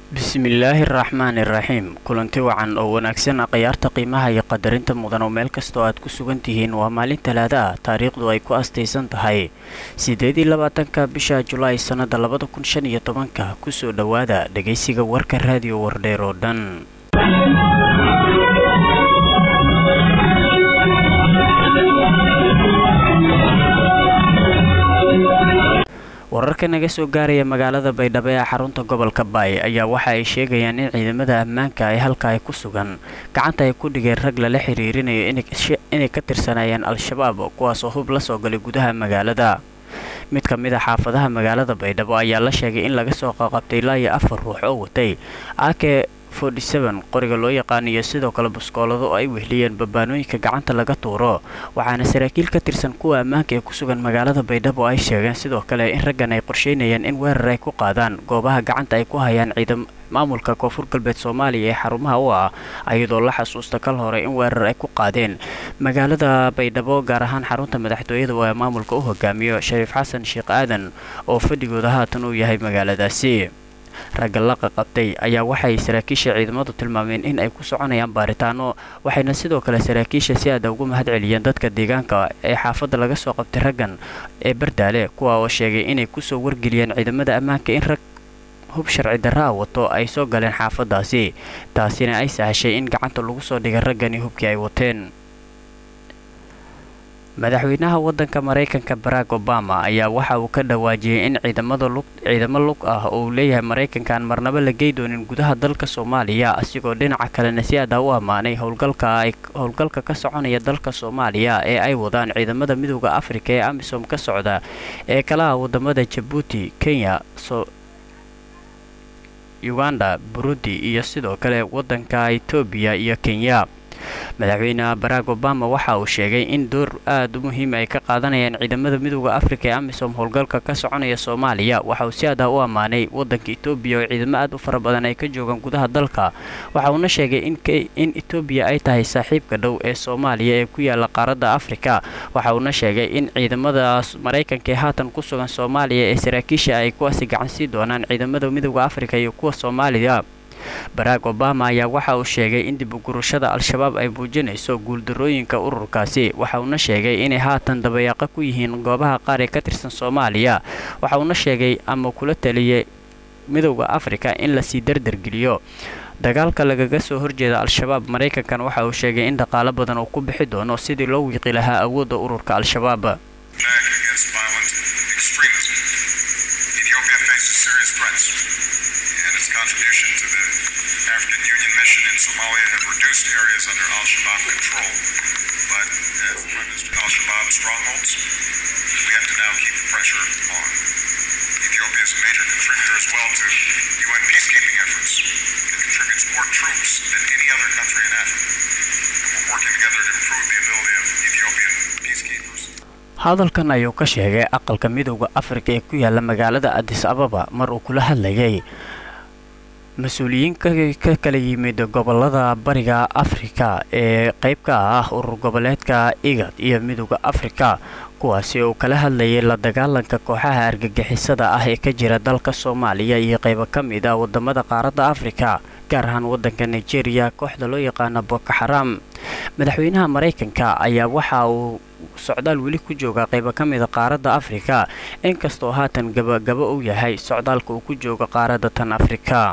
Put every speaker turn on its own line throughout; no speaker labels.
bismillaahi araxmaani iraxiim kulanti wacan oo wanaagsan khiyaarta qiimaha iyo qadarinta mudan oo meel kastoo aad ku sugan tihiin waa maalin talaada ah taariikhdu ay ku astaysan tahay siddeed iyo labaatanka bisha julaay sannada labada kun shan iyo tobanka kusoo dhowaada dhegaysiga warka raadiyo wardheer oo dhan wararka naga soo gaaraya magaalada baydhabo ee xarunta gobolka baay ayaa waxa ay sheegayaan in ciidamada ammaanka ay halka ay ku sugan gacanta ay ku dhigeen rag lala xiriirinayo inay ka tirsanayeen al-shabaab kuwaasoo hub la soo galay gudaha magaalada mid ka mid a xaafadaha magaalada baydhabo ayaa la sheegay in laga soo qaqabtay ilaa iyo afar ruux oo watay ake qoriga loo yaqaan iyo sidoo kale buskoolado oo ay wehliyeen babaanooyinka gacanta laga tuuro waxaana saraakiil ka tirsan kuwa ammaanka ee ku sugan magaalada baydhabo ay sheegeen sidoo kale in raggan ay qorsheynayeen in weerar ay ku qaadaan goobaha gacanta ay ku hayaan ciidam maamulka koonfur galbeed soomaaliya ee xarumaha u ah ayadoo la xasuusta kal hore in weerar ay ku qaadeen magaalada baydhabo gaar ahaan xarunta madaxtooyada oo maamulka u hogaamiyo shariif xasan sheekh aadan oo fadhigooda haatan uu yahay magaaladaasi ragga la qaqabtay ayaa waxay saraakiisha ciidamadu tilmaameen in ay ku soconayaan baaritaano waxayna sidoo kale saraakiisha si aada ugu mahad celiyeen dadka deegaanka ee xaafadda laga soo qabtay raggan ee bardaale kuwa oo sheegay inay kusoo wargeliyeen ciidamada ammaanka in rag hub sharci darraa wato ay soo galeen xaafaddaasi taasina ay sahashay in gacanta lagu soo dhigay raggani hubkii ay wateen madaxweynaha waddanka maraykanka barack obama ayaa waxa uu ka dhawaajiyey in ciidamo lug ah oo uu leeyahay maraykanka aan marnaba la gey doonin gudaha dalka soomaaliya asigoo dhinaca kalena si aada u ammaanay howlgalka ka soconaya dalka soomaaliya ee ay wadaan ciidamada midooda afrika ee amisom ka socda ee kalaha wadamada jabuuti kenya uganda burundi iyo sidoo kale waddanka etoobiya iyo kenya madaxweyne barack obama waxa uu sheegay in door aad u muhiim ay ka qaadanayaan ciidamada midooda afrika ee amisom howlgalka ka soconaya soomaaliya waxa uu si aada u ammaanay waddanka etoobiya oo ciidamo aad u fara badan ay ka joogaan gudaha dalka waxa uuna sheegay in etoobiya ay tahay saaxiibka dhow ee soomaaliya ee ku yaala qaaradda afrika waxa uuna sheegay in ciidamada maraykanka ee haatan ku sugan soomaaliya ee saraakiisha ay kuwaasi gacansii doonaan ciidamada midooda afrika iyo kuwa soomaaliya barack obama ayaa waxa uu sheegay in dib ugurashada al-shabaab ay muujinayso guuldarooyinka ururkaasi waxa uuna sheegay inay haatan dabayaaqo ku yihiin goobaha qaar ee ka tirsan soomaaliya waxa uuna sheegay ama kula taliyay midowda afrika in lasii dardargeliyo dagaalka lagaga soo horjeeda al-shabaab maraykankan waxa uu sheegay in dhaqaalo badan uu ku bixi doono sidii loo wiiqi lahaa awoodda ururka al-shabaab
contribution to the African Union mission in Somalia have reduced areas under Al Shabaab control. But as Al Shabaab strongholds, we have to now keep the pressure on. Ethiopia is a major contributor as well to UN peacekeeping efforts. It contributes more troops than any other country in Africa. And we're working together to improve the ability of Ethiopian peacekeepers.
hadalkan ayuu ka sheegay aqalka midowda afrika ee ku yaala magaalada adis ababa mar uu kula hadlayay mas-uuliyiin ka kala yimid gobolada bariga afrika ee qayb ka ah urur goboleedka igad iyo midowda afrika kuwaasi uu kala hadlayay la dagaalanka kooxaha argagixisada ah ee ka jira dalka soomaaliya iyo qaybo ka mid ah wadamada qaaradda afrika gaar ahaan waddanka nigeria kooxda loo yaqaana boko xaram madaxweynaha maraykanka ayaa waxa uu socdaal weli ku jooga qaybo ka mida qaaradda afrika inkastoo haatan gabagabo uu yahay socdaalka uu ku jooga qaaradda tan afrika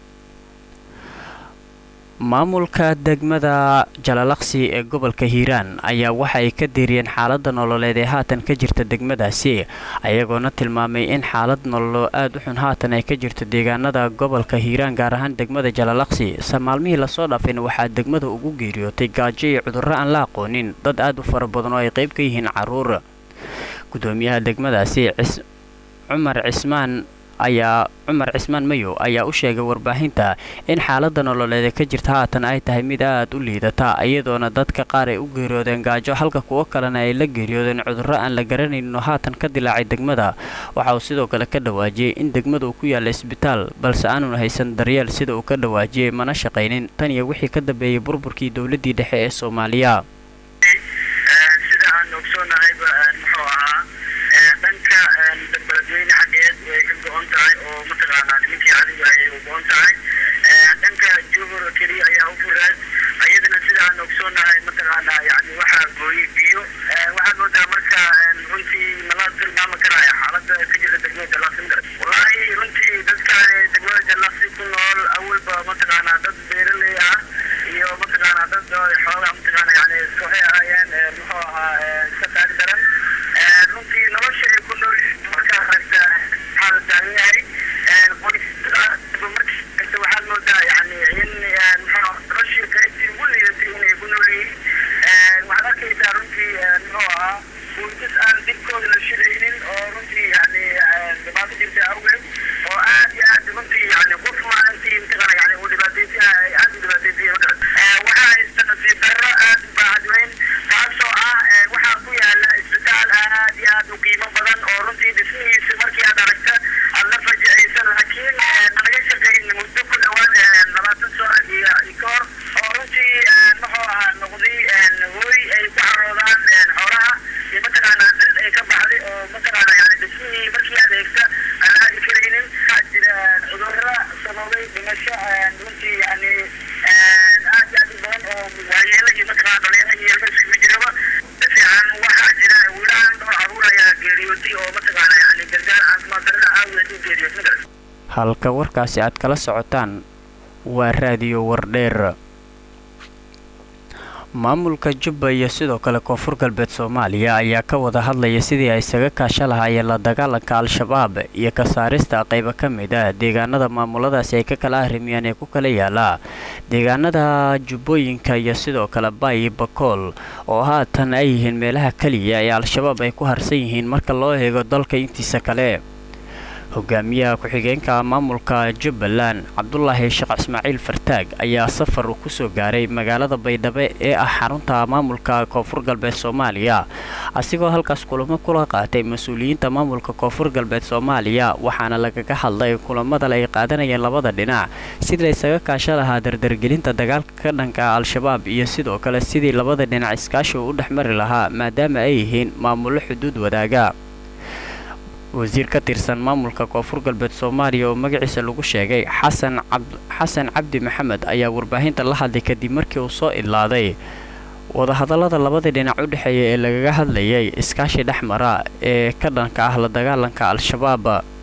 maamulka degmada jalalaqsi ee gobolka hiiraan ayaa waxa ay ka deeriyeen xaaladda nololeed ee haatan ka jirta degmadaasi ayagoona tilmaamay in xaalad nololo aad u xun haatan ay ka jirto deegaanada gobolka hiiraan gaar ahaan degmada jalalaqsi se maalmihii lasoo dhaafayna waxaa degmada ugu geeriyootay gaajo iyo cudurro aan la aqoonin dad aad u fara badan oo ay qayb ka yihiin caruur gudoomiyaha degmadaasi cumar cismaan ayaa cumar cismaan mayow ayaa u sheegay warbaahinta in xaaladda nololeed ee ka jirta haatan ay tahay mid aad u liidata iyadoona dadka qaar ay u geeriyoodeen gaajo halka kuwo kalena ay la geeriyoodeen cudurro aan la garanayninoo haatan ka dilaacay degmada waxa uu sidoo kale ka dhawaajiyey in degmada uu ku yaalla isbitaal balse aanun haysan daryeel sida uu ka dhawaajiyey mana shaqaynin tan iyo wixii ka dambeeyey burburkii dowladdii dhexe ee soomaaliya
beledweyne xaggeed way ka go-on tahay oo mataqaanaa nimankii adiga ayay u go-on tahay dhimasho runtii yani aad iyo aad u badan oo waayeelo iyo mataqaana dhalinyaro iyo ilmo isugu jiraba si fiican waxaa jira wiilaan dhowr caruur ayaa geeriyootay oo mataqaana yani gargaar caafimaad darrada aawadeed u geeriyootay magaras
halka warkaasi aad kala socotaan waa raadiyo wardheer maamulka jubba iyo sidoo kale koonfur galbeed soomaaliya ayaa ka wada hadlaya sidii ay isaga kaasha lahaayeen la dagaalanka al-shabaab iyo ka saarista qaybo ka mid ah deegaanada maamuladaasi ay ka kala arrimiyaan ee ku kala yaala deegaanada jubbooyinka iyo sidoo kale bayi bakool oo haatan ay yihiin meelaha keliya ee al-shabaab ay ku harsan yihiin marka loo eego dalka intiisa kale hogaamiyaha ku-xigeenka maamulka jubbaland cabdulaahi sheekh ismaaciil fartaag ayaa safar uu kusoo gaaray magaalada baydhabo ee ah xarunta maamulka koonfur galbeed soomaaliya asigoo halkaas kulamo kula qaatay mas-uuliyiinta maamulka koonfur galbeed soomaaliya waxaana lagaga hadlay kulamada ay qaadanayeen labada dhinac sidii laysaga kaasha lahaa dardargelinta dagaalka ka dhanka al-shabaab iyo sidoo kale sidii labada dhinac iskaashi uu u dhexmari lahaa maadaama ay yihiin maamullo xuduud wadaaga wasiir ka tirsan maamulka koonfur galbeed soomaaliya oo magaciisa lagu sheegay xasan xasan cabdi maxamed ayaa warbaahinta la hadlay kadib markii uu soo idlaaday wadahadallada labada dhinac u dhexeeya ee lagaga hadlayay iskaashi dhexmara ee ka dhanka ah la dagaalanka al-shabaab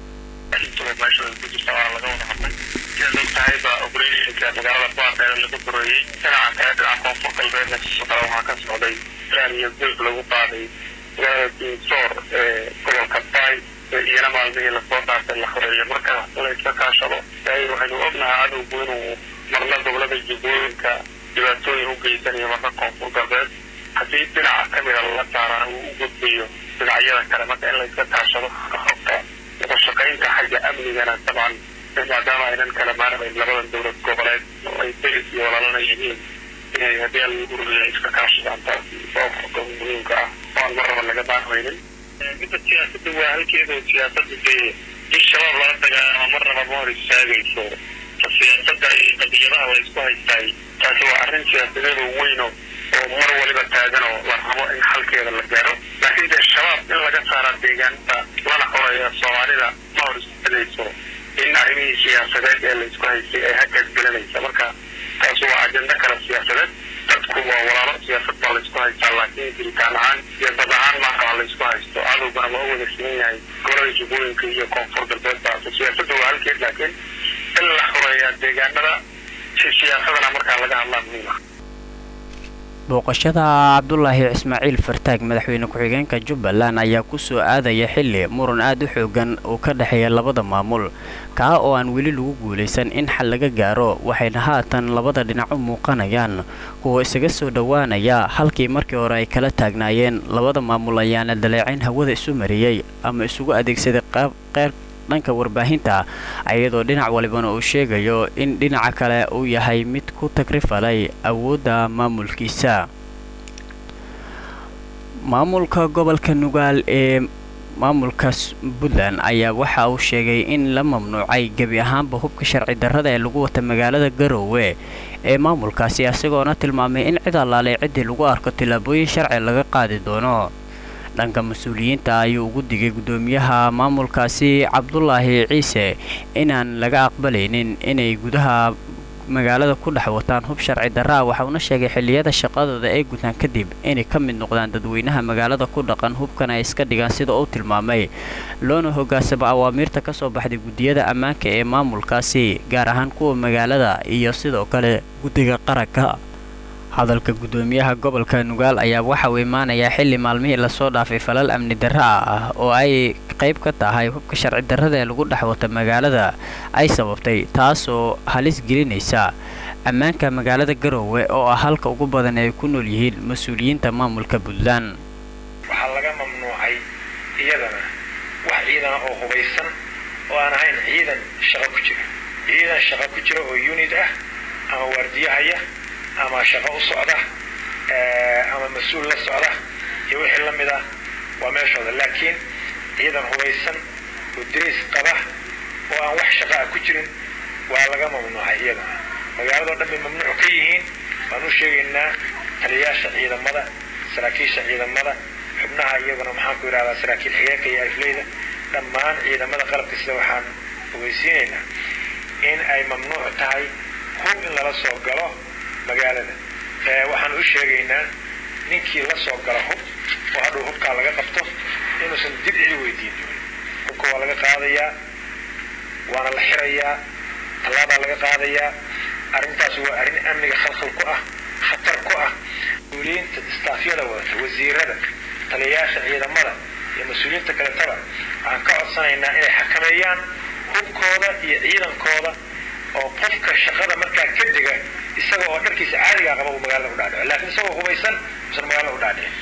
iyana maalmihii lasoo dhaafay la xoreeyo marka layska kaashado waxaynu ognahay cadowgu inuu marna gobolada jubbooyinka dhibaatooyin u geysanayo marka koonfur galbeed haddii dhinaca ka mida lala saarana uu u gudbayo dhinacyada kale marka in layska kaashado xogta wadashaqaynta xagga amnigana dabcan maadaama aynan kala maarmayn labadan dowlad goboleed ay deris iyo walaalana yihiin inay haddii alururiya iska kaashadaan taas sababka muhiimka ah oo aan marnaba laga maarmaynin midda siyaasada waa halkeeda siyaasada dee in shabaab lala dagaalamo marnaba ma hor istaagayso siyaasada iyo qadiyadaha la isku haystaay taasi waa arrin siyaasadeed oo weyn oo mar waliba taagan oo la rabo in xalkeeda la gaaro laakiin dee shabaab in laga saara deegaanada lana xoreeya soomaalida ma hor istaagayso in arrimihii siyaasadeed ee la isku haystay ay hagaas gelinaysa marka taasi waa ajendo kale siyaasadeed dadku waa walaalo siyaasad baa laysku haystaa laakiin jiritaan ahaan iyo dad ahaan maaha waa laysku haysto cadowgana waa u wada siman yahay gobolada jubbooyinka iyo koonfur galbeed baase siyaasadda waa halkeed laakiin in la xoreeyaa deegaanada si siyaasadana markaa laga hadlaa muhiim ah
booqashada cabdulaahi ismaaciil fartaag madaxweyne ku-xigeenka jubbaland ayaa kusoo aadaya xilli muran aad u xoogan uu ka dhexeeya labada maamul kaa oo aan weli lagu guulaysan in xal laga gaaro waxayna haatan labada dhinac u muuqanayaan kuwa isaga soo dhowaanaya halkii markii hore ay kala taagnaayeen labada maamul ayaana daleecayn hawada isu mariyey ama isugu adeegsaday qeyr dhanka warbaahinta iyadoo dhinac walibana uu sheegayo in dhinaca kale uu yahay mid ku tagrifalay awoodda maamulkiisa maamulka gobolka nugaal ee maamulka puntland ayaa waxa uu sheegay in la mamnuucay gebi ahaanba hubka sharci darrada ee lagu wata magaalada garoowe ee maamulkaasi isagoona tilmaamay in cid allaalay ciddii lagu arko tillaabooyin sharci laga qaadi doono dhanka mas-uuliyiinta ayuu ugu digay guddoomiyaha maamulkaasi cabdulaahi ciise inaan laga aqbalaynin inay gudaha magaalada ku dhex wataan hub sharci darraa waxauna sheegay xilliyada shaqadooda ay gutaan kadib inay ka mid noqdaan dadweynaha magaalada ku dhaqan hubkana ay iska dhigaan sida uu tilmaamay loona hogaansamo awaamiirta ka soo baxday guddiyada ammaanka ee maamulkaasi gaar ahaan kuwa magaalada iyo sidoo kale guddiga qaranka hadalka guddoomiyaha gobolka nugaal ayaa waxa uu imaanayaa xilli maalmihii lasoo dhaafay falal amni darra ah oo ay qayb ka tahay hubka sharci darrada ee lagu dhex wata magaalada ay sababtay taasoo halis gelinaysa ammaanka magaalada garoowe oo ah halka ugu badan ay ku nool yihiin mas-uuliyiinta maamulka puntland
waxaa laga mamnuucay iyadana wax ciidana oo hubaysan oo aan ahayn ciidan shaqo ku jira ciidan shaqo ku jira oo unid ah ama waardiyahaya ama shaqo u socda ama mas-uul la socda iyo wixii la mid ah waa meeshooda laakiin ciidan hubaysan oo dirays qaba oo aan wax shaqaa ku jirin waa laga mamnuucay iyadana magaaladao dhan bay mamnuuc ka yihiin waan u sheegaynaa taliyayaasha ciidamada saraakiisha ciidamada xubnaha iyaguna maxaan ku yidhahdaa saraakiil xigeenka iyo alifleyda dhammaan ciidamada qalabka sida waxaan ogeysiinaynaa in ay mamnuuc tahay hub in lala soo galo magaalada waxaan u sheegaynaa ninkii la soo gala hub oo hadhow hubkaa laga qabto inuusan dib cidi weydiin doonin hubka waa laga qaadayaa waana la xirayaa tallaabaa laga qaadayaa arrintaas waa arrin amniga khalkhal ku ah khatar ku ah mas-uuliyiinta istaafyada wadata wasiirada taliyayaasha ciidamada iyo mas-uuliyiinta kaletaba waxaan ka codsanaynaa inay xakameeyaan hubkooda iyo ciidankooda oo qofka shaqada markaa ka dega isaga oo dharkiisa caadigaa qaba uu magaalada u dhaadhico laakiin isagoo hubaysan usan magaalada u dhaadhicin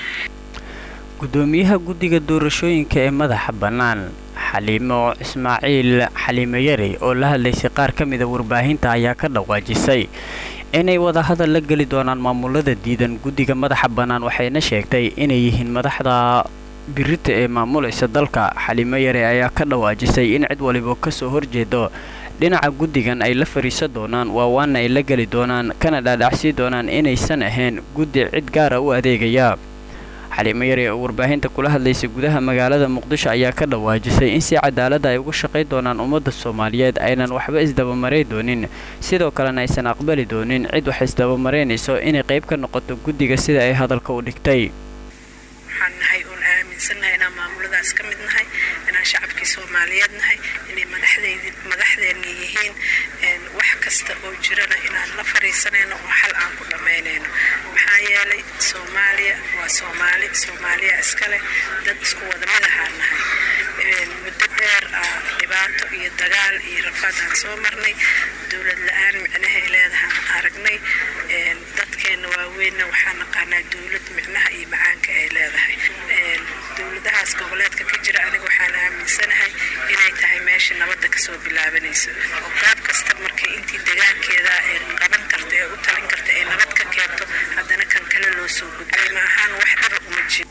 gudoomiyaha guddiga doorashooyinka ee madaxa bannaan xaliimo ismaaciil xaliime yari oo la hadlaysay qaar ka mida warbaahinta ayaa ka dhawaajisay inay wadahadal la geli doonaan maamulada diidan guddiga madaxa bannaan waxayna sheegtay inay yihiin madaxda birita ee maamulaysa dalka xaliimo yari ayaa ka dhawaajisay in cid waliba kasoo horjeedo dhinaca guddigan ay la fariisan doonaan waa waana ay la geli doonaan kana dhaadhacsii doonaan inaysan ahayn guddi cid gaara u adeegaya xaliimo yari oo warbaahinta kula hadlaysay gudaha magaalada muqdisho ayaa ka dhawaajisay in si cadaalada ay uga shaqayn doonaan ummadda soomaaliyeed aynan waxba isdabamaray doonin sidoo kalena aysan aqbali doonin cid wax isdabamaraynayso inay qayb ka noqoto guddiga sida ay hadalka u dhigtay
waxaan nahay oon aaminsannahay inaan maamuladaas ka mid nahay inaan shacabkii soomaaliyeed nahay inay madaxdeenna yihiin wax kasta oo jirana inaan la fariisanayno oo xal aan ku dhammaynayno maxaa yeelay soomaaliya waa soomaali soomaaliya iskaleh dad isku wada mid ahaan nahay muddo dheer ah dhibaato iyo dagaal iyo rafaad aan soo marnay dowlad la-aan micnahay leedahaan aragnay dadkeenna waaweynna waxaa naqaanaa dowlad micnaha iyo macaanka ay leedahay dowladahaas goboleedka ka jira aniga waxaan aaminsanahay inay tahay meesha nabadda kasoo bilaabanayso oo qaab kasta markay intii degaankeeda ay qaban karta ee u talin karta ay nabad ka keento haddana kan kale loo soo gudbay ma ahaan wax dhaba uma jiro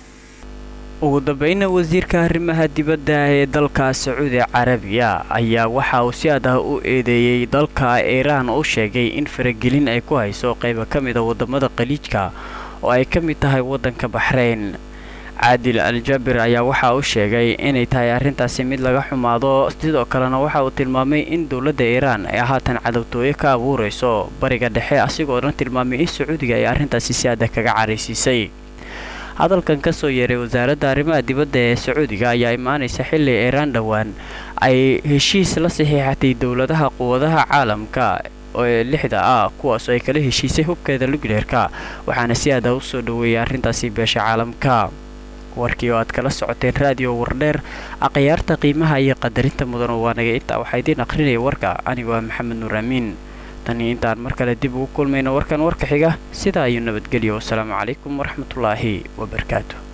ugu dambayna wasiirka arrimaha dibadda ee dalka sacuudi carabiya ayaa waxa uu si adah u eedeeyey dalka iiraan u sheegay in faragelin ay ku hayso qayba ka mid a waddamada qaliijka oo ay ka mid tahay waddanka baxrayn caadil al-jaabir ayaa waxa uu sheegay inay tahay arrintaasi mid laga xumaado sidoo kalena waxa uu tilmaamay in dowladda iiraan ay haatan cadowtooyo ka abuurayso bariga dhexe asigoo dhan tilmaamay in sacuudiga ay arrintaasi si adag kaga caraysiisay hadalkan ka soo yeeray wasaaradda arrimaha dibadda ee sacuudiga ayaa imaanaysa xilli iiraan dhowaan ay heshiis la saxiixatay dowladaha quwadaha caalamka ee lixda ah kuwaasoo ay kala heshiisay hubkeeda lugleerka waxaana si aada u soo dhoweeyay arrintaasi beesha caalamka warkii oo aad kala socoteen raadiyo wardheer akhyaarta qiimaha iyo qadarinta mudan oo waanaga intaa waxaa idiin akhrinaya warka anigu waa maxamed nuur amiin tanii intaan mar kale dib ugu kulmayno warkan warka xiga sidaa ayuu nabadgelyo wasalaamu calaykum waraxmatullaahi wabarakaatu